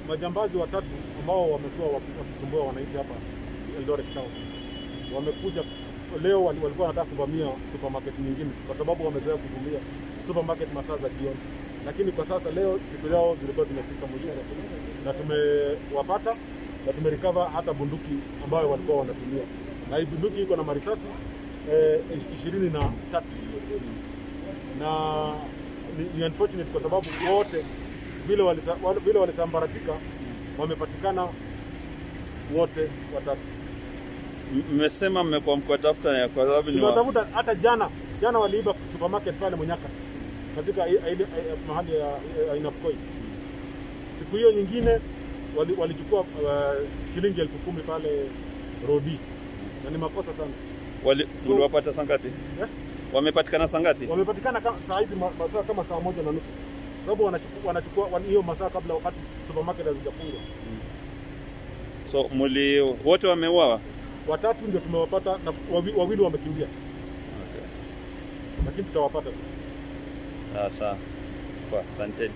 majambazi watatu ambao wamekuwa waki- wakisumbua wananchi hapa Eldoret Town wamekuja leo, wali- walikuwa wanataka kuvamia supermarket nyingine, kwa sababu wamezoea kuvamia supermarket masaa za jioni, lakini kwa sasa leo siku yao zilikuwa zimefika mwisho na tumewapata na tumerecover hata bunduki ambayo walikuwa wanatumia, na hii bunduki iko na marisasi eh, ishirini na tatu na ni, ni unfortunate kwa sababu wote vile walita- wale- vile walisambaratika wamepatikana wote watatu. M- Mmesema mmekuwa mkiwatafuta ya kwa sababu ni wa... Tunatafuta hata jana jana waliiba supermarket pale Munyaka katika i- ile i- mahali ya ya Ainabkoi. Siku hiyo nyingine wali- walichukua uh, shilingi elfu kumi pale Rodi, na ni makosa sana. wali, uliwapata saa ngapi? Yeah? Wamepatikana saa ngapi? Wamepatikana kama saa hizi ma- masaa kama saa moja na nusu, sababu wanachukua wanachukua wan- hiyo masaa kabla wakati supermarket hazijafungwa. So muli wote wameuawa? Watatu ndio tumewapata na wawi- wawili wamekimbia, lakini tutawapata tu. Sawa sawa. Kwa asanteni.